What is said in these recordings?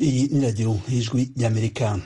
Iyi ni radiyo y'ijwi y'amerika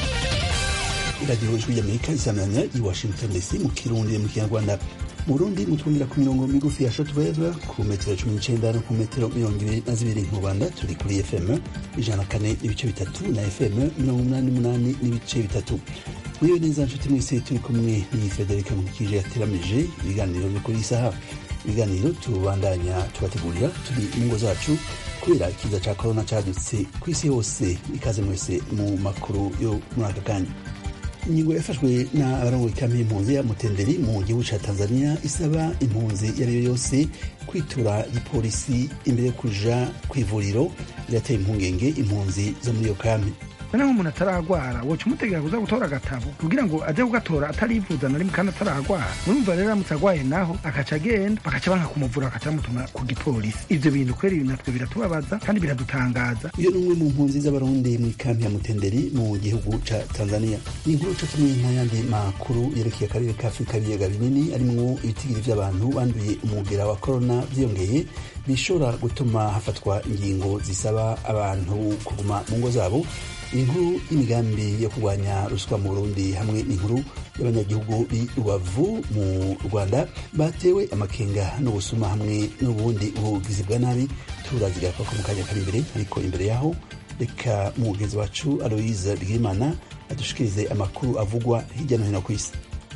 radiyo y'ijwi y'amerika isamanya i washington dc mu kirundi mu kinyarwanda mu burundi mutwumvira ku mirongo migufi ya shortwave ku metero cumi n'icenda no ku metero mirongo ibiri na zibiri mu rwanda turi kuri fm ijana kane n'ibice bitatu na fm mirongo umunani n'umunani n'ibice bitatu muriwe neza nshuti mwese turi kumwe ni federika mukije yateramije ibiganiro byo kuri isaha ibiganiro tubandanya tubategurira turi mu ngo zacu kubera ikiza ca korona cadutse ku isi hose ikaze mwese mu makuru yo muri aka kanya ingingo yafashwe na abarongoye kampi y'impunzi ya mutenderi mu gihugu ca tanzania isaba impunzi iyo ari yo yose kwitura igipolisi imbere yo kuja kw'ivuriro birateye impungenge impunzi zo muri iyo kampi naho umuntu ataragwara woca umutegera kuza gutora agatabo kugira ngo aje kugatora atarivuza na rimwe kandi ataragwara murumva rero aramutse agwaye naho akaca agenda bakaca banka kumuvura bakaca bamutuma ku gipolisi ivyo bintu kweri natwe biratubabaza kandi biradutangaza iyo ni umwe mu mpunzi z'abarundi mu ikampi ya mutenderi mu gihugu ca tanzania ni inkuru co kimwe n'ayandi makuru yerekeye akarere ka afurika y'ibiyaga binini arimwo ibitigiri vy'abantu banduye umugera wa korona vyiyongeye bishobora gutuma hafatwa ingingo zisaba abantu kuguma mu ngo zabo inkuru y'imigambi yo kurwanya ruswa mu burundi hamwe n'inkuru y'abanyagihugu b'i rubavu mu rwanda batewe amakenga n'ubusuma hamwe n'ubundi bugizi bwa nabi turazigara ko mu kanya kari imbere ariko imbere yaho reka umugenzi wacu aloise bwimana adushikirize amakuru avugwa hirya no hino ku isi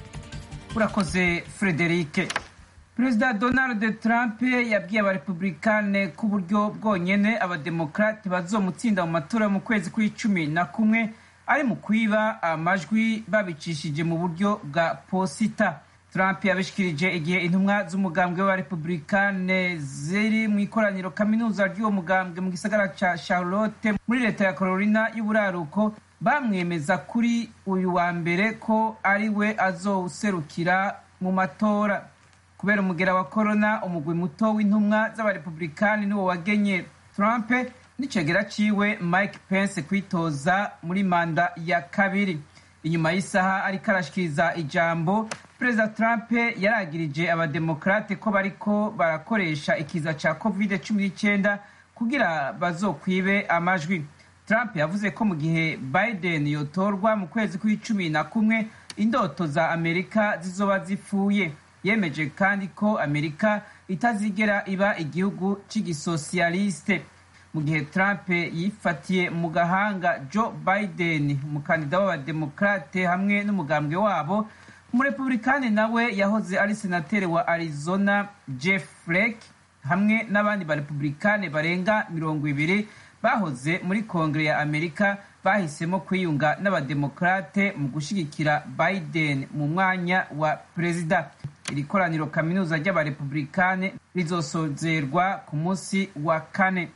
urakoze frederike perezida donald trump yabwiye abarepublikane ko uburyo bwonyene abademokrate bazomutsinda mu matora mu kwezi kw'icumi na kumwe ari mu kwiba amajwi babicishije mu buryo bwa posita trump yabishikirije igihe intumwa z'umugambwe w'abarepublikane ziri mu ikoraniro kaminuza ry'uwo mugambwe mu gisagara ca charlotte muri leta ya carolina y'uburaruko bamwemeza kuri uyu wa mbere ko ari we azowuserukira mu matora kubera umugera wa korona umugwi muto w'intumwa z'abarepublikani niwo wagenye trump n'icegera ciwe mike pence kwitoza muri manda ya kabiri inyuma y'isaha ariko arashikiriza ijambo perezida trump yaragirije abademokrate ko bariko barakoresha ikiza ca covid cumi n'icyenda kugira bazokwibe amajwi trump yavuze ko mu gihe biden yotorwa mu kwezi kw'icumi na kumwe indoto za amerika zizoba zipfuye yemeje kandi ko amerika itazigera iba igihugu cy'igisosiyaliste mu gihe trump yifatiye mu gahanga joe biden umukandida w'abademokrate hamwe n'umugambwe wabo umurepublikani nawe yahoze ari senateri wa arizona jeff flake hamwe n'abandi barepublikani barenga mirongo ibiri bahoze muri kongere ya amerika bahisemo kwiyunga n'abademokrate mu gushyigikira biden mu mwanya wa perezida iri koraniro kaminuza ry'abarepublikane rizosozerwa ku munsi wa kane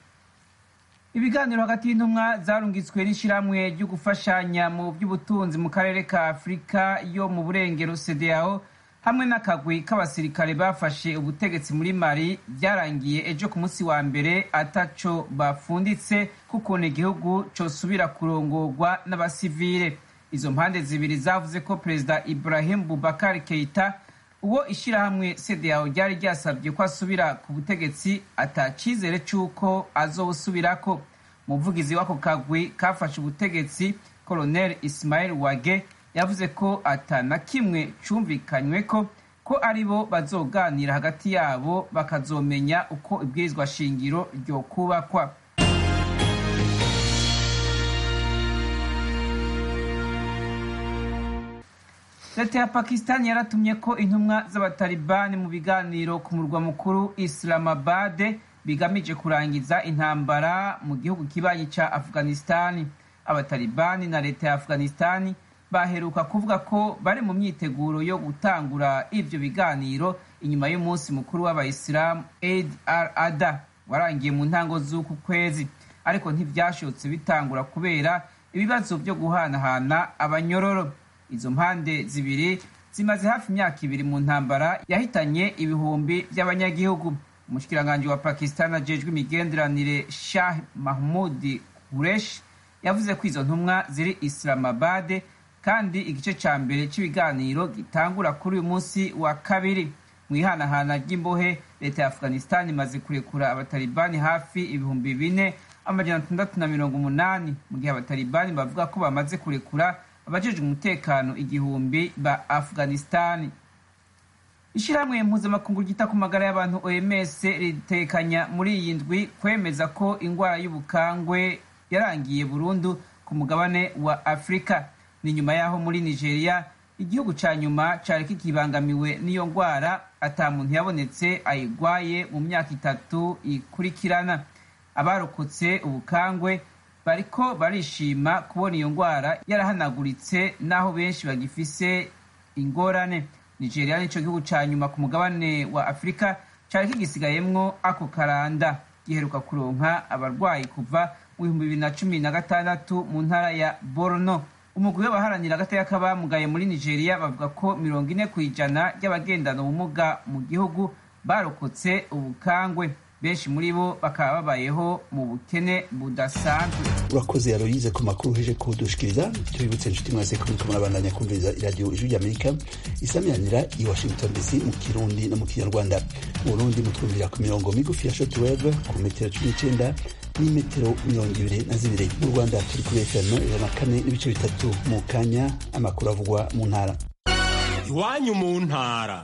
ibiganiro hagati y'intumwa zarungitswe n'ishyirahamwe ryo gufashanya mu by'ubutunzi mu karere ka afurika yo mu burengero cdao hamwe n'akagwi k'abasirikare bafashe ubutegetsi muri mali byarangiye ejo ku munsi wa mbere ataco bafunditse k'ukuntu igihugu cosubira kurongorwa n'abasivile izo mpande zibiri zavuze ko perezida ibrahim bubakar keita uwo ishyirahamwe cdao ryari ryasabye ko asubira ku butegetsi atacizere c'uko azowusubirako umuvugizi w'ako kagwi kafashe ubutegetsi colonel ismail wage yavuze ko ata na kimwe cumvikanywe ko ko ari bo bazoganira hagati yabo bakazomenya uko ibwirizwa shingiro ryokubakwa leta ya pakistan yaratumye ko intumwa z'abatalibani mu biganiro ku murwa mukuru islamabad bigamije kurangiza intambara mu gihugu kibanyi ca afghanistani abatalibani na leta ya afghanistani baheruka kuvuga ko bari mu myiteguro yo gutangura ivyo biganiro inyuma y'umunsi mukuru w'abayisilamu eid al ada warangiye mu ntango z'uku kwezi ariko ntivyashobotse bitangura kubera ibibazo vyo guhanahana abanyororo izo mpande zibiri zimaze hafi imyaka ibiri mu ntambara yahitanye ibihumbi by'abanyagihugu umushikiranganji wa pakistan ajejwe imigenderanire shah mahmud kuresh yavuze ko izo ntumwa ziri islamabad kandi igice ca mbere c'ibiganiro gitangura kuri uyu munsi wa kabiri mu ihanahana ry'imbohe leta ya afghanistan imaze kurekura abatalibani hafi ibihumbi bine amajana atandatu na mirongo umunani mu gihe abatalibani bavuga ko bamaze kurekura abajejwe umutekano igihumbi ba afghanistani ishyirahamwe mpuzamakungu ryita ku magara y'abantu oms ritekanya muri iyi ndwi kwemeza ko indwara y'ubukangwe yarangiye burundu ku mugabane wa afurika ni nyuma y'aho muri nigeria igihugu cya nyuma cyari kikibangamiwe n'iyo ndwara ata muntu yabonetse ayigwaye mu myaka itatu ikurikirana abarokotse ubukangwe bariko barishima kubona iyo ndwara yarahanaguritse n'aho benshi bagifise ingorane nigeria nico gihugu ca nyuma ku mugabane wa afurika cari kigisigayemwo ako karanda giheruka kuronka abarwayi kuva mu bihumbi bibiri na cumi na gatandatu mu ntara ya borno umugwi w'abaharanira agateka k'abamugaye muri nigeria bavuga ko mirongo ine ku ijana ry'abagendana ubumuga mu gihugu barokotse ubukangwe benshi muri bo bakaba babayeho mu bukene budasanzwe urakoze yaroyize ku makuru uheje kudushikiriza tubibutse inshuti mwese ko muriko murabandanya kumviriza iradiyo ijwi ry'amerika isamiranira i washington dc mu kirundi no mu kinyarwanda mu burundi mutwumvira ku mirongo migufi ya shotweve ku metero cumi n'icenda n'imetero mirongo ibiri na zibiri mu rwanda turi kuri fm ijana na kane n'ibice bitatu mu kanya amakuru avugwa mu ntara iwanyu mu ntara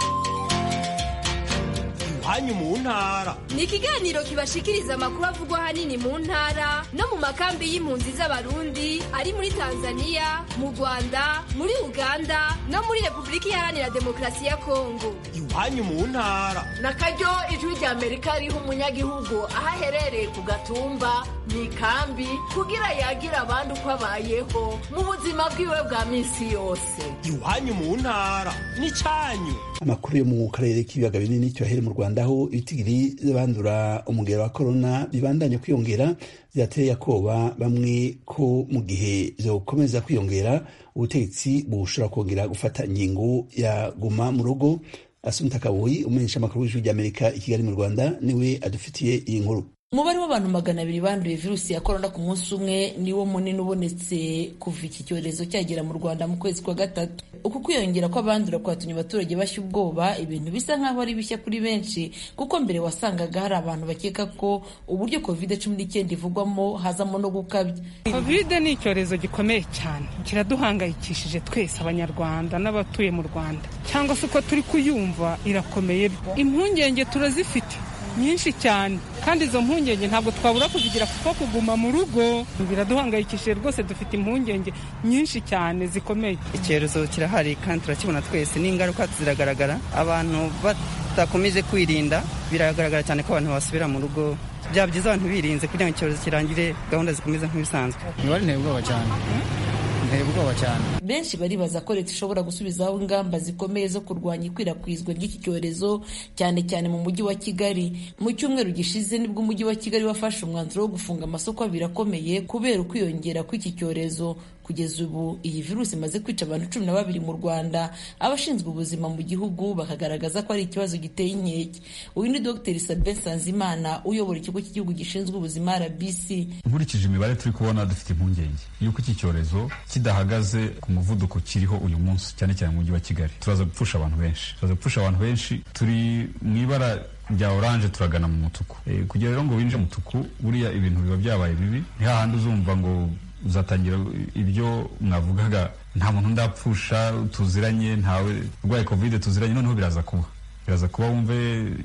iwanyu mu ntara ni ikiganiro kibashikiriza amakuru avugwa ahanini mu ntara no mu makambi y'impunzi z'abarundi ari muri tanzania mu rwanda muri uganda no muri repubulika iharanira demokarasi ya kongo iwanyu mu ntara na karyo ijwi rya amerika riha umunyagihugu aho aherereye ku gatumba mu ikambi kugira yagira abandi uko abayeho mu buzima bwiwe bwa minsi yose iwanyu mu ntara n'icyanyu amakuru yo mu karere k'ibiyaga binini cyohere mu rwanda aho ibitigiri by'abandura umugero wa korona bibandanya kwiyongera byateye akoba bamwe ko mu gihe byokomeza kwiyongera ubutegetsi bushobora kongera gufata ingingo ya guma mu rugo asumta kabuyi umumenyesha amakuru w'ijwi ry'amerika i kigali mu rwanda niwe adufitiye iyi nkuru umubare w'abantu magana abiri banduye virusi ya korona ku munsi umwe niwo munini ubonetse kuva iki cyorezo cyagera mu rwanda mu kwezi kwa gatatu uku kwiyongera kw'abandura kwatumye abaturage bashya ubwoba ibintu bisa nk'aho ari bishya kuri benshi kuko mbere wasangaga hari abantu bakeka ko uburyo covid cumi n'icyenda ivugwamo hazamo no gukabya covid ni icyorezo gikomeye cyane kiraduhangayikishije twese abanyarwanda n'abatuye mu rwanda cyangwa se uko turi kuyumva irakomeye impungenge turazifite nyinshi cyane kandi izo mpungenge ntabwo twabura kuzigira kuko kuguma mu rugo biraduhangayikishije rwose dufite impungenge nyinshi cyane zikomeye icyorezo kirahari kandi turakibona twese n'ingaruka ziragaragara abantu badakomeje kwirinda biragaragara cyane ko abantu basubira mu rugo byaba byiza abantu birinze kugira ngo icyorezo kirangire gahunda zikomeze nk'ibisanzwe imibare nteye ubwoba cyane nteye ubwoba cyane benshi baribaza ko leta ishobora gusubizaho ingamba zikomeye zo kurwanya ikwirakwizwa ry'iki cyorezo cyane cyane mu mujyi wa kigali mu cyumweru gishize nibwo umujyi wa kigali wafashe umwanzuro wo gufunga amasoko abiri akomeye kubera ukwiyongera kw'iki cyorezo kugeza ubu iyi virusi imaze kwica abantu cumi na babiri mu rwanda abashinzwe ubuzima mu gihugu bakagaragaza ko ari ikibazo giteye inkeke uyu ni dr sabin sanzimana uyobora ikigo cy'igihugu gishinzwe ubuzima rbc nkurikije imibare turi kubona dufite impungenge y'uko iki cyorezo kidahagaze ku muvuduko kiriho uyu munsi cyane cyane mu mujyi wa kigali turaza gupfusha abantu benshi turaza gupfusha abantu benshi turi mu ibara rya oranje turagana mu mutuku e, kugira rero ngo winjire mu mutuku buriya ibintu biba byabaye bibi ni hahandi uzumva ngo uzatangira ibyo mwavugaga nta muntu ndapfusha tuziranye ntawe urwaye kovide tuziranye noneho biraza kuba biraza kuba wumve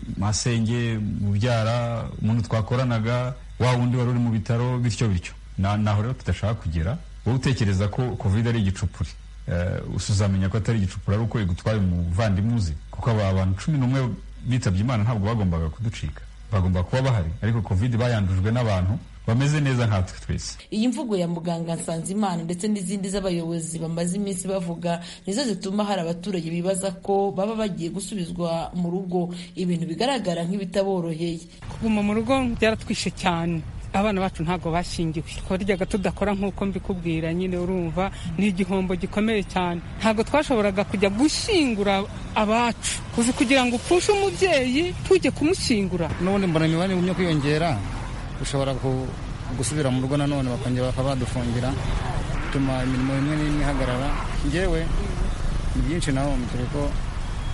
masenge mubyara umuntu twakoranaga wa wundi wari uri mu bitaro bityo bityo naho rero tudashaka kugera wowe utekereza ko kovide ari igicupuri uzamenya ko atari igicupuri ari uko igutwaye umuvandimwe uzi kuko aba abantu cumi n'umwe bitabye imana ntabwo bagombaga kuducika bagomba kuba bahari ariko kovide bayandujwe n'abantu bameze neza nkatwe twese iyi mvugo ya muganga nsanzimana ndetse n'izindi z'abayobozi bamaze iminsi bavuga nizo zituma hari abaturage bibaza ko baba bagiye gusubizwa mu rugo ibintu bigaragara nk'ibitaboroheye kuguma mu rugo byaratwishe cyane abana bacu ntabwo bashingiwe twaryaga tudakora nk'uko mbikubwira nyine urumva ni igihombo gikomeye cyane ntabwo twashoboraga kujya gushyingura abacu uzi kugira ngo upfushe umubyeyi tujye kumushyingura n'ubundi mbona imibare igumye kwiyongera ushobora gusubira mu rugo nanone bakongera bakaba badufungira bituma imirimo imwe n'imwe ihagarara ngewe ni byinshi naho dore ko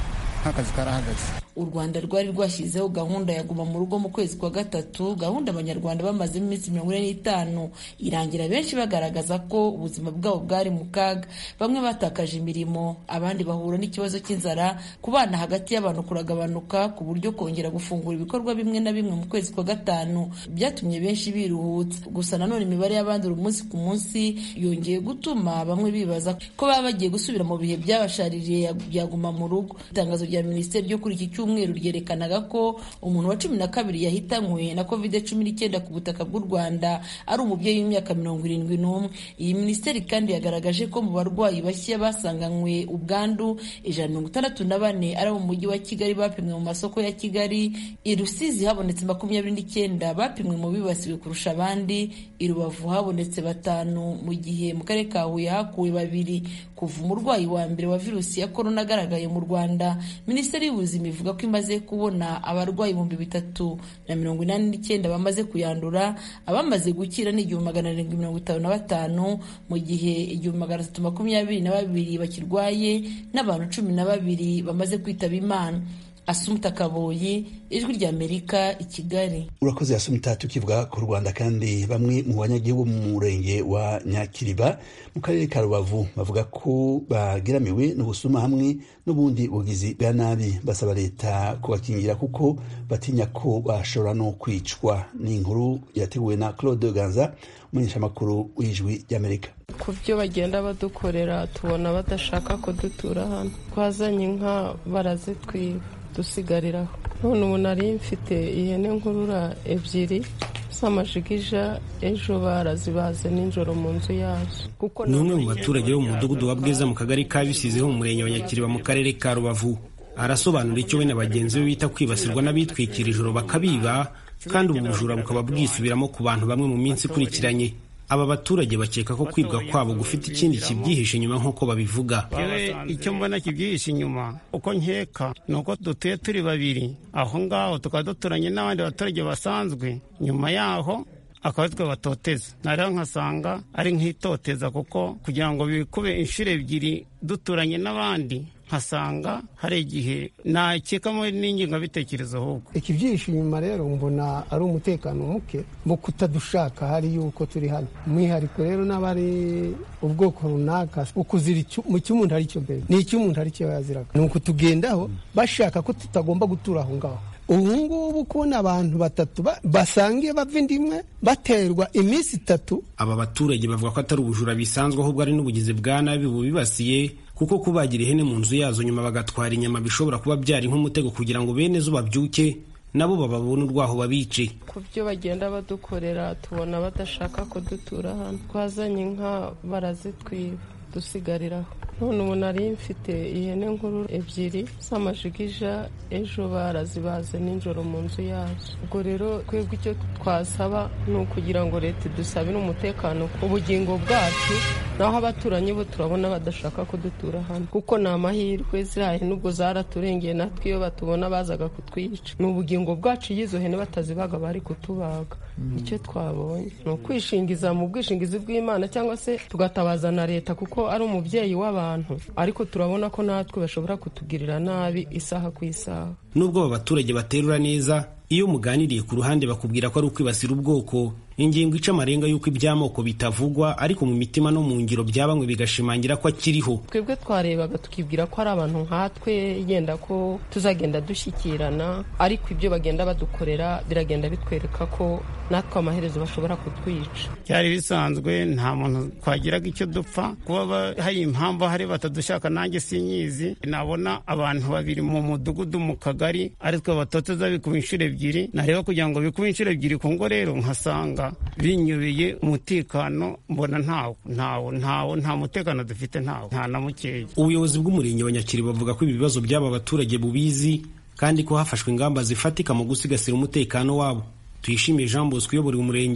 nk'akazi karahagaze u rwanda rwari rwashyizeho gahunda ya guma mu rugo mu kwezi kwa gatatu gahunda abanyarwanda bamazemo iminsi mirongo ine n'itanu irangira benshi bagaragaza ko ubuzima bwabo bwari mu kaga bamwe batakaje imirimo abandi bahura n'ikibazo cy'inzara ku bana hagati y'abantu kuragabanuka ku buryo kongera gufungura ibikorwa bimwe na bimwe mu kwezi kwa gatanu byatumye benshi biruhutsa gusa nanone imibare y'abandura umunsi ku munsi yongeye gutuma bamwe bibaza ko baba bagiye gusubira mu bihe byabashaririye byaguma mu rugo itangazo rya minisiteri ryo kuri iki cyumweru ryerekanaga ko umuntu wa cumi na kabiri yahitanywe na covid cumi n'icyenda ku butaka bw'u rwanda ari umubyeyi w'imyaka mirongo irindwi n'umwe iyi minisiteri kandi yagaragaje ko mu barwayi bashya basanganywe ubwandu ijana mirongo itandatu na bane ari mu mujyi wa kigali bapimwe mu masoko ya kigali i rusizi habonetse makumyabiri n'icyenda bapimwe mu bibasiwe kurusha abandi i rubavu habonetse batanu mu gihe mu karere ka huye hakuwe babiri kuva umurwayi wa mbere wa virusi ya korona agaragaye mu rwanda minisiteri y'ubuzima ivuga ko imaze kubona abarwayi ibihumbi bitatu na mirongo inani n'icyenda bamaze kuyandura abamaze gukira ni igihumbi magana arindwi mirongo itanu na batanu mu gihe igihumbi magana atatu makumyabiri na babiri bakirwaye n'abantu cumi na babiri bamaze kwitaba imana asumuta kaboyi ijwi ry'amerika i kigali urakoze asumita tukivuga ku rwanda kandi bamwe mu banyagihugu mu murenge wa nyakiriba mu karere ka rubavu bavuga ko bageramiwe n'ubusuma hamwe n'ubundi bugizi bwa nabi basaba leta kubakingira kuko batinya ko bashobora no kwicwa ni inkuru yateguwe na claude ganza umumenyeshamakuru w'ijwi ry'amerika ku byo bagenda badukorera tubona badashaka kudutura hano twazanye inka barazitwiba dusigariraho none ubu nari mfite ihene nkurura ebyiri z'amajigija ejo barazibaze nijoro mu nzu yazo ni umwe mu baturage bo mu mudugudu wa bwiza mu kagari ka bisize ho mu murenge wa nyakiriba mu karere ka rubavu arasobanura icyo we na bagenzi be bita kwibasirwa n'abitwikira ijoro bakabiba kandi ubu bujura bukaba bwisubiramo ku bantu bamwe mu minsi ikurikiranye aba baturage bakeka ko kwibwa kwabo gufite ikindi kibyihishe inyuma nk'uko babivuga icyo mbona kibyihishe inyuma uko nkeka ni uko dutuye turi babiri aho ngaho tukaba duturanye n'abandi baturage basanzwe nyuma yaho akaba twe batoteza narero nkasanga ari nk'itoteza kuko kugira ngo bikube inshuro ebyiri duturanye n'abandi nkasanga hari igihe nakekamo n'ingengabitekerezo ahubwo ikibyihishe inyuma rero mbona ari umutekano muke mu kutadushaka hari yuko turi hano umwihariko rero n'abari ubwoko runaka ukuzira mu cy'umuntu ari cyo mbere ni icy'umuntu ari cyo yaziraga ni ukutugendaho bashaka ko tutagomba gutura aho ngaho ubu ngubu kubona abantu batatu basangiye bava indi imwe baterwa iminsi itatu aba baturage bavuga ko atari ubujura bisanzwe ahubwo ari n'ubugizi bwa nabi bubibasiye kuko kubagira ihene mu nzu yazo nyuma bagatwara inyama bishobora kuba byari nk'umutego kugira ngo bene zo babyuke nabo bababone urwaho babice ku byo bagenda badukorera tubona badashaka kudutura hano twazanye inka barazitwiba dusigariraho none ubu nari mfite ihene nkuru ebyiri z'amajigija ejo barazibaze nijoro mu nzu yazo ubwo rero twebwe icyo twasaba ni ukugira ngo leta idusabire umutekano ku bugingo bwacu naho abaturanyi bo turabona badashaka kudutura hano kuko ni amahirwe ziriya hene ubwo zaraturengeye natwe iyo batubona bazaga kutwica ni ubugingo bwacu iyo izo hene batazibaga bari kutubaga icyo twabonye ni ukwishingiza mu bwishingizi bw'imana cyangwa se tugatabaza na leta kuko ari umubyeyi w'abantu ariko turabona ko natwe bashobora kutugirira nabi isaha ku isaha nubwo aba baturage baterura neza iyo muganiriye ku ruhande bakubwira ko ari ukwibasira ubwoko ingingo ica amarenga y'uko iby'amoko bitavugwa ariko mu mitima no mu ngiro bya bamwe bigashimangira ko akiriho twebwe twarebaga tukibwira ko ari abantu nkatwe yenda ko tuzagenda dushyikirana ariko ibyo bagenda badukorera biragenda bitwereka ko natwe amaherezo bashobora kutwica byari bisanzwe nta muntu twagiraga icyo dupfa kuba hari impamvu hari batadushaka nanjye sinyizi nabona abantu babiri mu mudugudu mu kagari ari twe batoteza bikuba inshuro ebyiri nareba kugira ngo bikube inshuro ebyiri ku ngo rero nkasanga binyubeye umutekano mbona ntawo ntawo ntawo nta mutekano dufite ntawo nta na mukeya ubuyobozi bw'umurenge wa nyakiri bavuga ko ibi bibazo by'aba baturage bubizi kandi ko hafashwe ingamba zifatika mu gusigasira umutekano wabo tuyishimiye jean bosco uyobora umurenge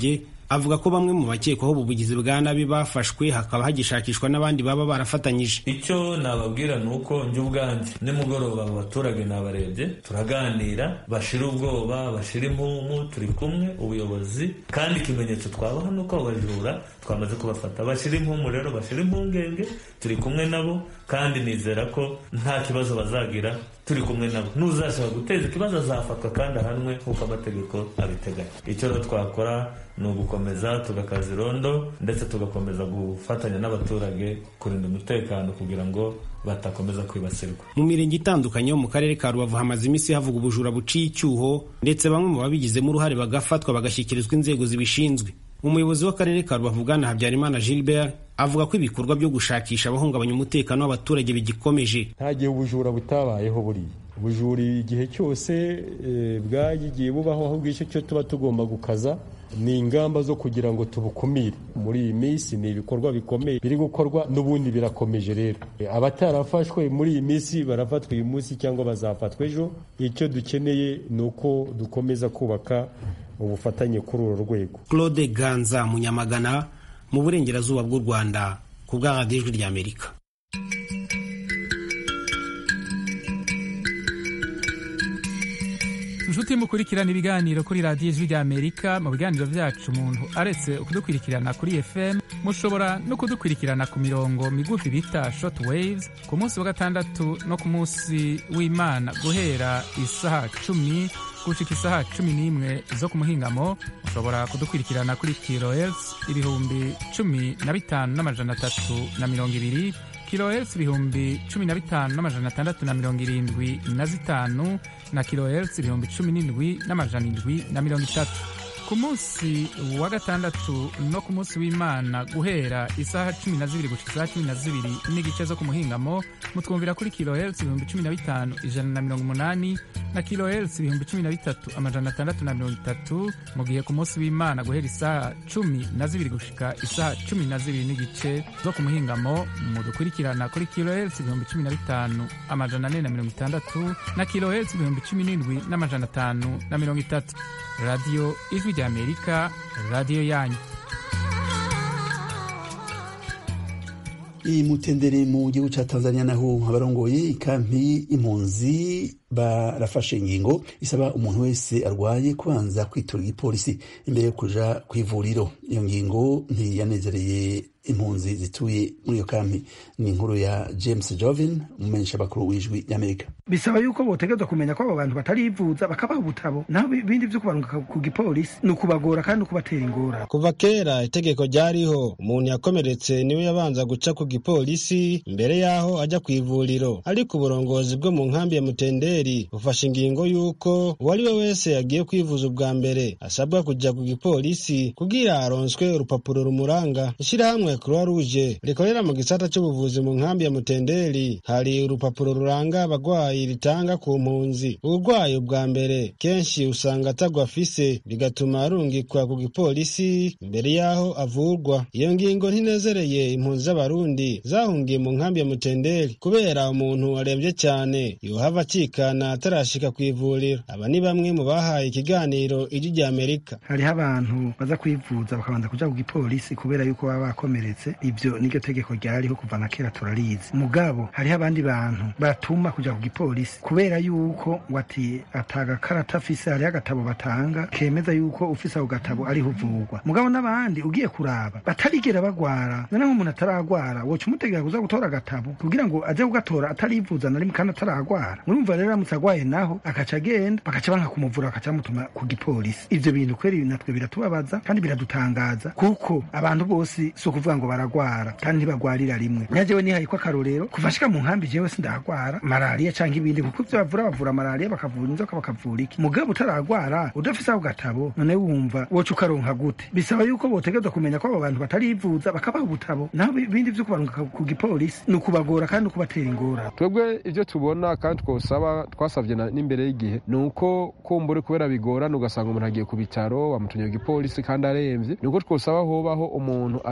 avuga ko bamwe mu bakekwaho ubu bugizi bwa nabi bafashwe hakaba hagishakishwa n'abandi baba barafatanyije icyo nababwira ni uko njye ubwanjye nimugoroba abo baturage nabarebye turaganira bashira ubwoba bashira impumu turi kumwe ubuyobozi kandi ikimenyetso twabaha ni uko abo bajura twamaze kubafata bashira impumu rero bashira impungenge turi kumwe nabo kandi nizera ko nta kibazo bazagira turi kumwe nabo n'uzashaka guteza ikibazo azafatwa kandi ahanwe nk'uko amategeko abiteganya icyo rero twakora ni ugukomeza tugakaza irondo ndetse tugakomeza gufatanya n'abaturage kurinda umutekano kugira ngo batakomeza kwibasirwa mu mirenge itandukanye yo mu karere ka rubavu hamaze iminsi havuga ubujura buciye icyuho ndetse bamwe mu babigizemo uruhare bagafatwa bagashyikirizwa inzego zibishinzwe umuyobozi w'akarere ka rubavu bwana habyarimana gilbert avuga ko ibikorwa byo gushakisha abahungabanya umutekano w'abaturage bigikomeje nta gihe ubujura butabayeho buriya ubujura igihe cyose bwagiye bubaho ahubwo icyo cyo tuba tugomba gukaza ni ingamba zo kugira ngo tubukumire muri iyi minsi ni ibikorwa bikomeye biri gukorwa n'ubundi birakomeje rero abatarafashwe muri iyi minsi barafatwa uyu munsi cyangwa bazafatwa ejo icyo dukeneye ni uko dukomeza kubaka ubufatanye kuri uru rwego claude ganza munyamagana mu burengerazuba bw'u rwanda ku bwa radiyo ijwi ry'amerika inshuti mukurikirana ibiganiro kuri radiyo ijwi ry'amerika mu biganiro byacu umuntu aretse kudukurikirana kuri fm mushobora no kudukurikirana ku mirongo migufi bita short waves ku munsi wa gatandatu no ku munsi w'imana guhera isaha cumi gushika isaha cumi n'imwe zo ku muhingamo mushobora kudukurikirana kuri kilohertz ibihumbi cumi na bitanu n'amajana atatu na mirongo ibiri kilohertz ibihumbi cumi na bitanu n'amajana atandatu na mirongo irindwi na zitanu na kilohertz ibihumbi cumi n'indwi n'amajana indwi na mirongo itatu ku munsi wa gatandatu no ku munsi w'imana guhera isaha cumi na zibiri gushika isaha cumi na zibiri n'igice zo ku muhingamo mutwumvira kuri kilohertz ibihumbi cumi na bitanu ijana na mirongo umunani na kilohertz ibihumbi cumi na bitatu amajana atandatu na mirongo itatu mu gihe ku munsi w'imana guhera isaha cumi na zibiri gushika isaha cumi na zibiri n'igice zo ku muhingamo mudukurikirana kuri kilohertz ibihumbi cumi na bitanu amajana ane na mirongo itandatu na kilohertz ibihumbi cumi n'indwi n'amajana atanu na mirongo itatu radiyo ijwi ry'amerika radiyo yanyu iyi mutendere mu gihugu cya tanzania naho abarongoye ikampi impunzi barafashe ingingo isaba umuntu wese arwaye kubanza kwitura igipolisi imbere yo kuja ku ivuriro iyo ngingo ntiyanezereye impunzi zituye muri iyo kampi ni inkuru ya james jovin umumenyesha bakuru w'ijwi ry'amerika bisaba yuko botegerezwa kumenya ko abo bantu batarivuza bakabaha ubutabo naho ibindi vyo kubarunga ku gipolisi ni ukubagora kandi ukubatera ingora kuva kera itegeko ryariho umuntu yakomeretse niwe yabanza guca ku gipolisi mbere y'aho ajya ku ivuriro ariko uburongozi bwo mu nkambi ya mutenderi bufashe ingingo y'uko uwo ari we wese yagiye kwivuza ubwa mbere asabwa kujya ku gipolisi kugira aronswe urupapuro rumuranga ishyirahamwe croix rouge rikorera mu gisata cy'ubuvuzi mu nkambi ya mutenderi hari urupapuro ruranga abagwayi ritanga ku mpunzi uburwayi ubwa mbere kenshi usanga atagwa afise bigatuma arungikwa ku gipolisi imbere y'aho avurwa iyo ngingo ntinezereye impunzi z'abarundi zahungiye mu nkambi ya mutenderi kubera umuntu arembye cyane yohava acikana atarashika ku ivuriro aba ni bamwe mu bahaye ikiganiro ijwi rya amerika hariho abantu baza kwivuza bakabanza kuja ku gipolisi kubera yuko baba bakomeretse ibyo niryo tegeko ryariho kuva na kera turarizi mugabo hariho abandi bantu batuma kuja ku gipolisi kubera yuko ngo ati atagakarata afise hariho agatabo batanga kemeza yuko ufise ako gatabo ariho uvurwa mugabo n'abandi ugiye kuraba batarigera bagwara noneho umuntu ataragwara woca umutegera kuza gutora agatabo kugira ngo aze kugatora atarivuza na rimwe kandi ataragwara murumva rero aramutse agwaye naho akaca agenda bakaca banka kumuvura bakaca bamutuma ku gipolisi ivyo bintu kweri natwe biratubabaza kandi biradutangaza kuko abantu bose si ukuvuga ngo baragwara kandi ntibagwarira rimwe nyajewe nihaye ko akarorero kuva shika mu nkambi jewe sindagwara malariya canke ibindi kuko ivyo bavura bavura malariya bakavura inzoka bakavura iki mugabo utaragwara udafise ako gatabo none wumva woca ukaronka gute bisaba yuko botegerezwa kumenya ko abo bantu batarivuza bakabaha ubutabo naho ibindi vyo kubarunga ku gipolisi ni ukubagora kandi ukubatera ingora twebwe ivyo tubona kandi twosaba twasavye n'imbere y'igihe ni uko kumbura kubera bigorana ugasanga umuntu agiye ku bitaro bamutumye ku gipolisi kandi aremvye ni uko twosaba hobaho umuntu aserukira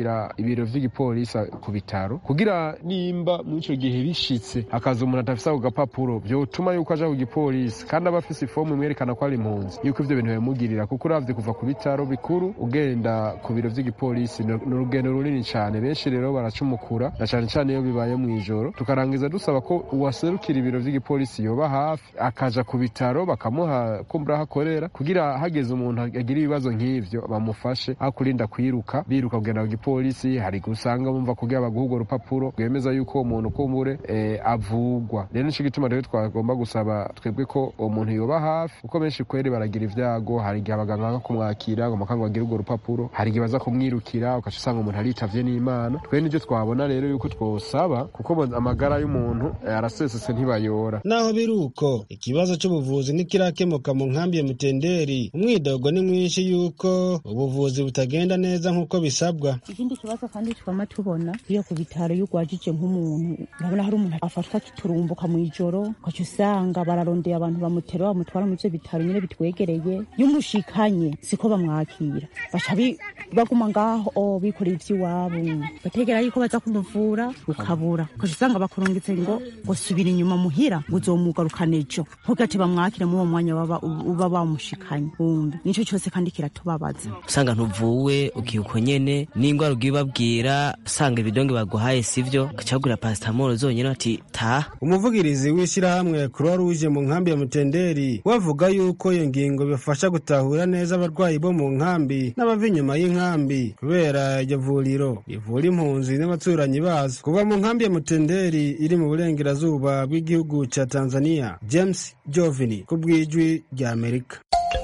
kugira ibiro vy'igipolisi ku bitaro kugira nimba muri ico gihe bishitse akaza umuntu adafise ako gapapuro vyotuma yuko aja ku gipolisi kandi aba afise ifomu imwerekana ko ari impunzi yuko ivyo bintu bimugirira kuko uravye kuva ku bitaro bikuru ugenda ku biro vy'igipolisi ni urugendo runini cane benshi rero baracumukura na cane cane iyo bibaye mw'ijoro tukarangiza dusaba ko uwaserukira ibiro vy'igipolisi yoba hafi akaja ku bitaro bakamuha kumbura aho akorera kugira hageze umuntu agira ibibazo nk'ivyo bamufashe aho kurinda kwiruka biruka kugenda ku gipolisi hari gusanga bumva kugira baguha urwo rupapuro rwemeza yuko uwo muntu kumbure eh, avugwa rero nico gituma rero twagomba gusaba twebwe ko uwo muntu yoba hafi kuko benshi kweri baragira ivyago hari igihe abaganga banga kumwakira ngo makanga bagire urwo rupapuro hari igihe baza kumwirukira ugaca usanga umuntu aritavye n'imana twe nivyo twabona rero yuko twosaba kuko amagara y'umuntu eh, arasesetse ntibayora naho biri uko ikibazo c'ubuvuzi ntikirakemuka mu nkambi ya mutenderi umwidogo ni mwinshi yuko ubuvuzi butagenda neza nk'uko bisabwa ikindi kibazo kandi twama tubona iyo ku bitaro iyo ugwajije nk'umuntu urabona hari umuntu afatwa kiturumbuka mu ijoro ugaca usanga bararondeye abantu bamutera bamutwara mu ivyo bitaro nyine bitwegereye iyo umushikanye siko bamwakira baca bi- baguma ngaho o bikoreye ivy'iwabo bategera yuko baza kumuvura ukabura ugaca usanga bakurungitse ngo ngo subira inyuma muhira ngo uzomugarukana ejo ntugate bamwakire muri uwo mwanya baba- uba bamushikanye wumve nico cose kandi kiratubabaza usanga ntuvuwe ukiuko nyene n'ingwara ugiye ubabwira usanga ibidonge baguhaye sivyo ukacagura pasitamoro zonyene ati taha umuvugirizi w'ishyirahamwe croix rouge mu nkambi ya mutenderi wavuga yuko iyo ngingo bifasha gutahura neza abarwayi bo mu nkambi n'abava inyuma y'inkambi kubera iryo vuriro rivura impunzi n'abaturanyi bazo kuva mu nkambi ya mutenderi iri mu burengerazuba bw'igihugu ca tanzania james jovini ku bw'ijwi rya amerika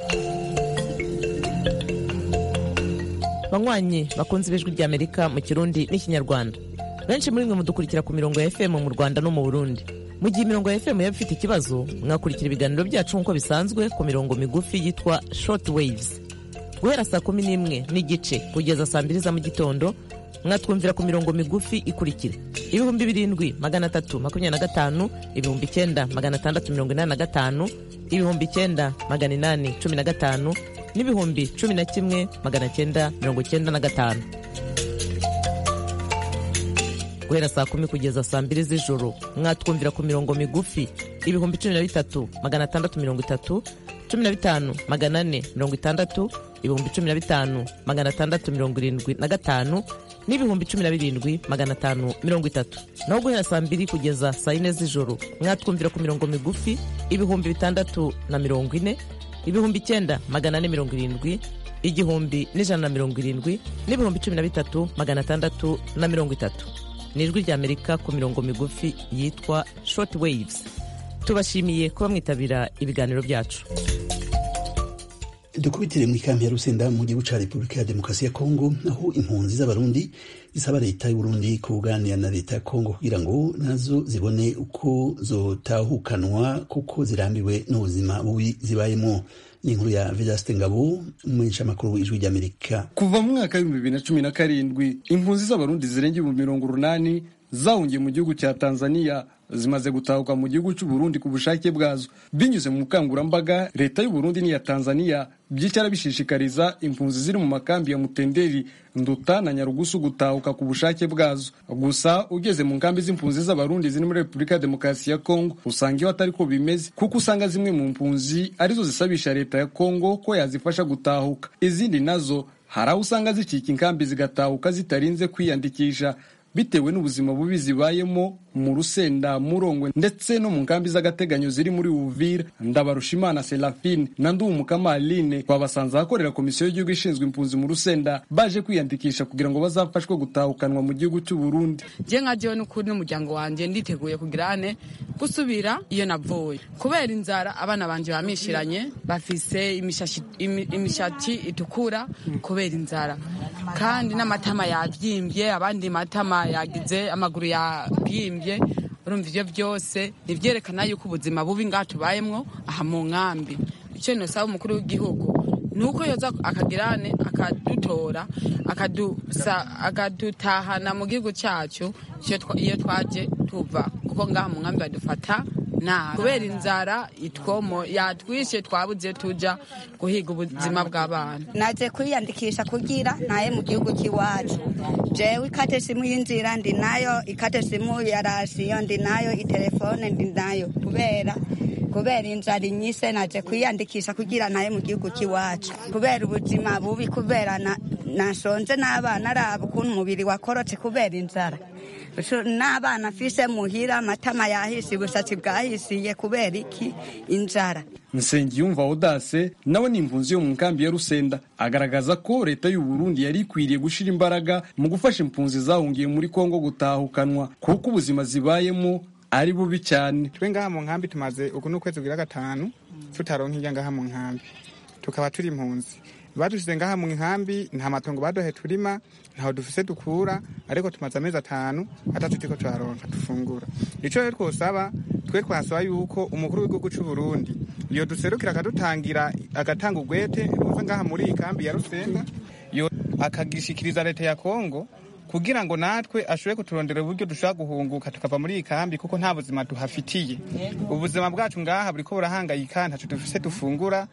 banywanyi bakunze ibijwi rya amerika mu kirundi n'ikinyarwanda benshi muri mwe mudukurikira ku mirongo ya fm mu rwanda no mu burundi mu gihe imirongo ya fm yaba ifite ikibazo mwakurikira ibiganiro byacu nk'uko bisanzwe ku mirongo migufi yitwa short waves guhera saa kumi n'imwe n'igice kugeza saa mbiri za mu gitondo mwatwumvira ku mirongo migufi ikurikira ibihumbi birindwi magana atatu makumyabiri na gatanu ibihumbi icyenda magana atandatu mirongo inani na gatanu ibihumbi icyenda magana inani cumi na gatanu n'ibihumbi cumi na kimwe magana cyenda mirongo cyenda na gatanu guhera saa kumi kugeza saa mbiri z'ijoro mwatwumvira ku mirongo migufi ibihumbi cumi na bitatu magana atandatu mirongo itatu cumi na bitanu magana ane mirongo itandatu ibihumbi cumi na bitanu magana atandatu mirongo irindwi na gatanu n'ibihumbi cumi na birindwi magana atanu mirongo itatu naho guhera saa mbiri kugeza saa yine z'ijoro mwatwumvira ku mirongo migufi ibihumbi bitandatu na mirongo ine ibihumbi icyenda magana ane mirongo irindwi igihumbi n'ijana na mirongo irindwi n'ibihumbi cumi na bitatu magana atandatu na mirongo itatu ni ijwi rya amerika ku mirongo migufi yitwa short waves tubashimiye kuba mwitabira ibiganiro byacu dukubitire mu ikambi ya rusenda mu gihugu ca repubulika ya demokarasi ya kongo aho impunzi z'abarundi zisaba leta y'uburundi kuganira na leta ya kongo kugira ngo nazo zibone uko zotahukanwa kuko zirambiwe n'ubuzima bubi zibayemo ni inkuru ya vedaste ngabo umumenyeshamakuru w'ijwi ry'amerika kuva mu mwaka w'ibihumbi bibiri na cumi na karindwi impunzi z'abarundi zirenga ibihumbi mirongo urunani zahungiye mu gihugu cya tanzania zimaze gutahuka mu gihugu cy'u Burundi ku bushake bwazo binyuze mu bukangurambaga leta y'u Burundi n'iya Tanzania byicara bishishikariza impunzi ziri mu makambi ya Mutenderi Nduta na Nyarugusu gutahuka ku bushake bwazo gusa ugeze mu nkambi z'impunzi z'abarundi ziri muri Repubulika ya Demokarasi ya Kongo usanga iyo atari ko bimeze kuko usanga zimwe mu mpunzi arizo zisabisha leta ya Kongo ko yazifasha gutahuka izindi nazo hari aho usanga zicika inkambi zigatahuka zitarinze kwiyandikisha bitewe n'ubuzima bubi zibayemo mu rusenda murongwe ndetse no mu nkambi z'agateganyo ziri muri uvira ndabarushimana serafine na nduwumukama aline twabasanze ahakorera komisiyo y'igihugu ishinzwe impunzi mu rusenda baje kwiyandikisha kugira ngo bazafashwe gutahukanwa mu gihugu cy'u Burundi je nka jewe n'ukuri n'umuryango wanje nditeguye kugira ane gusubira iyo navuye kubera inzara abana banje bamishiranye bafise imishati itukura kubera inzara kandi n'amatama yabyimbye abandi matama yagize amaguru yabyimbye urumva ibyo byose nivyerekana yuko ubuzima bubi ngaha tubayemwo aha mu nkambi icyo nosaba umukuru w'igihugu ni uko yoza akagirane akadutora akadutahana mu gihugu cyacu iyo twaje tuva kuko ngaha mu nkambi badufata nta kubera inzara itwomo yatwishe twabuze tuja guhiga ubuzima bw'abana naje kwiyandikisha kugira naye mu gihugu cy'iwacu jewe ikate simu y'inzira ndi nayo ikate simu ya rasiyo ndi nayo itelefone ndi nayo kubera kubera inzara inyise naje kwiyandikisha kugira naye mu gihugu cy'iwacu kubera ubuzima bubi kubera nashonje n'abana araba ukuntu umubiri wakorotse kubera inzara n'abana afise muhira amatama yahise ubushatsi bwahisiye kubera iki inzara nsengiyumva odase nawe ni impunzi yo mu nkambi ya rusenda agaragaza ko leta y'u Burundi yari ikwiriye gushyira imbaraga mu gufasha impunzi zahungiye muri kongo gutahukanwa kuko ubuzima zibayemo ari bubi cyane twe ngaha mu nkambi tumaze uku ni ukwezi kugira gatanu tutaronka irya ngaha mu nkambi tukaba turi impunzi badushyize ngaha mu nkambi nta matongo baduhe turima ntaho dufise dukura ariko tumaze amezi atanu atatu turiko turaronka dufungura ico rero twosaba twe twasaba yuko umukuru w'igihugu c'u Burundi iyo duserukira akadutangira agatanga ugwete ruza ngaha muri iyi kambi ya Rusenga yo akagishikiriza leta ya Kongo kugira ngo natwe ashobore kuturondera uburyo dushobora guhunguka tukava muri iyi kambi kuko nta buzima duhafitiye ubuzima bwacu ngaha buriko burahangayika ntaco dufise dufungura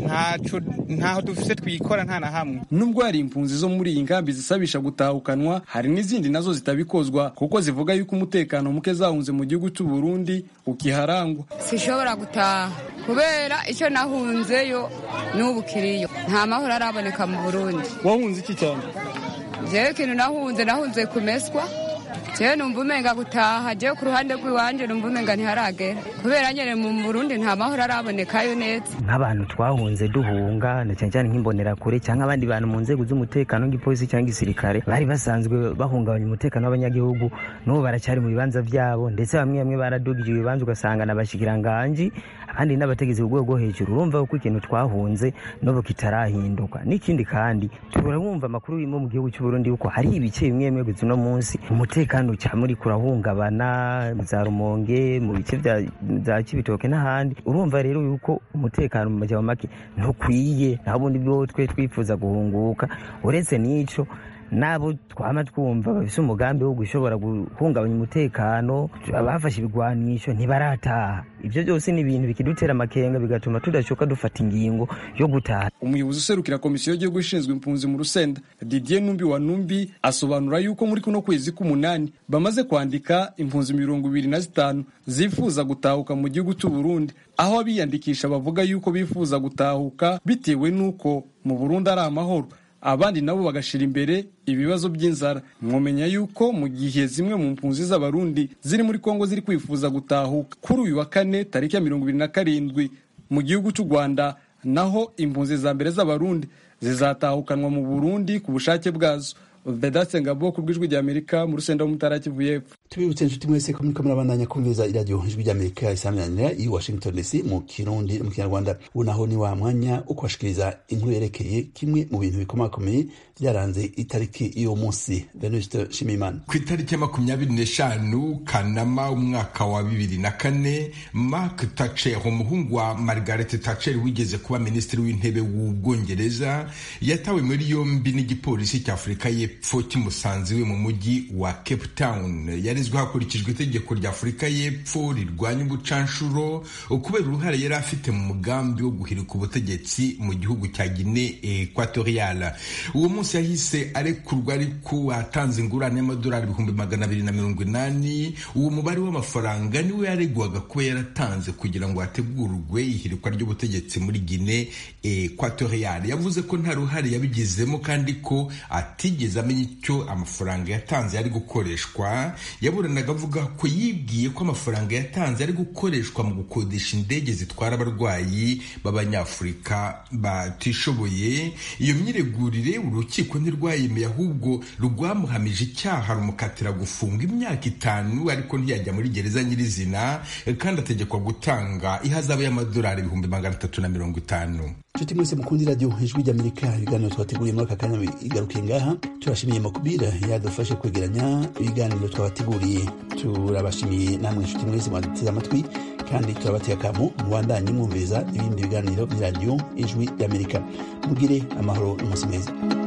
ntaho dufise twikora nta na hamwe nubwo hari impunzi zo muri iyi nkambi zisabisha gutahukanwa hari n'izindi nazo zitabikozwa kuko zivuga yuko umutekano muke zahunze mu gihugu cy'u Burundi ukiharangwa sishobora gutaha kubera icyo nahunzeyo n'ubu kiriyo nta mahoro araboneka mu Burundi wahunze iki cyane jewe ikintu nahunze nahunze kumeswa jewe numva umenga gutaha jewe ku ruhande rw'iwanje numva umenga ntiharagera kubera nyene mu Burundi nta mahoro arabonekayo neza nk'abantu twahunze duhunga na cyane cyane nk'imbonerakure cyangwa abandi bantu mu nzego z'umutekano nk'ipolisi cyangwa igisirikare bari basanzwe bahungabanya umutekano w'abanyagihugu n'ubu baracyari mu bibanza vyabo ndetse bamwe bamwe baradugije ibibanza ugasanga n'abashikiranganji abandi n'abategetsi ku rwego rwo hejuru urumva ko ikintu twahunze n'ubu kitarahinduka n'ikindi kandi turabumva amakuru yo mu gihugu cy'u Burundi yuko hari ibice bimwe bimwe gusa uno munsi umutekano cyane muri kurahungabana za rumonge mu bice bya kibitoke n'ahandi urumva rero yuko umutekano mu majyamo make ntukwiye naho ubundi bwo twe twifuza guhunguka uretse n'ico nabo twama twumva bafise umugambi wo gushobora guhungabanya umutekano abafashe ibigwanisho ntibarataha ivyo byose ni ibintu bikidutera amakenga bigatuma tudashoka dufata ingingo yo gutaha umuyobozi userukira komisiyo y'igihugu ishinzwe impunzi mu rusenda didier numbi wa numbi asobanura yuko muri kuno kwezi k'umunani bamaze kwandika impunzi mirongo ibiri na zitanu zifuza gutahuka mu gihugu cy'u Burundi aho abiyandikisha bavuga yuko bifuza gutahuka bitewe n'uko mu Burundi ari amahoro abandi nabo bagashira imbere ibibazo by'inzara mwomenya yuko mu gihe zimwe mu mpunzi z'abarundi ziri muri kongo ziri kwifuza gutahuka kuri uyu wa kane tariki ya mirongo ibiri na karindwi mu gihugu cy'u rwanda naho impunzi za mbere z'abarundi zizatahukanwa mu burundi ku bushake bwazo vedatse ngabo ku bw'ijwi ry'amerika mu rusenda w'umutara kivu y'epfo tubibutse inshuti mwese ko muriko murabandanya kumviriza iradiyo ijwi ry'amerika isaminanira i washington dc mu kirundi no mu kinyarwanda ubu naho ni wa mwanya wo kubashikiriza inkuru yerekeye kimwe mu bintu bikomakomeye byaranze itariki y'uwo munsi venuste shimimana ku itariki ya makumyabiri n'eshanu kanama umwaka wa bibiri na kane mark thatcher umuhungu wa margaret thatcher wigeze kuba minisitiri w'intebe w'ubwongereza yatawe muri yombi n'igipolisi cy'afurika y'epfo kimusanze iwe mu mujyi wa cape town yarezwe hakurikijwe itegeko rya afurika y'epfo rirwanya ubucanshuro kubera uruhare yari afite mu mugambi wo guhirika ubutegetsi mu gihugu cya guine equatorial uwo munsi yahise arekurwa ariko atanze ingurane y'amadolari ibihumbi magana abiri na mirongo inani uwo mubare w'amafaranga niwe yaregwaga kuba yaratanze kugira ngo hategurwe ihirikwa ry'ubutegetsi muri guine equatorial yavuze ko nta ruhare yabigizemo kandi ko atigeze amenya icyo amafaranga yatanze yari gukoreshwa yaburanaga avuga ko yibwiye ko amafaranga yatanze ari gukoreshwa mu gukodesha indege zitwara abarwayi b'abanyafurika batishoboye iyo myiregurire urukiko ntirwayemeye ahubwo rwamuhamije icyaha rumukatira gufunga imyaka itanu ariko ntiyajya muri gereza nyirizina kandi ategekwa gutanga ihazabu y'amadolari ibihumbi magana atatu na mirongo itanu nshuti mwese mukundi radiyo ijwi ry'amerika ibiganiro twateguriye muri aka kanya igarukiye ngaha turashimiye makubira yadufashe kwegeranya ibiganiro twabateguriye turabashimiye namwe nshuti mwese mwaduteze amatwi kandi turabateye akamu mubandanye mwumviriza ibindi biganiro by'iradiyo ijwi ry'amerika mugire amahoro n'umunsi mwiza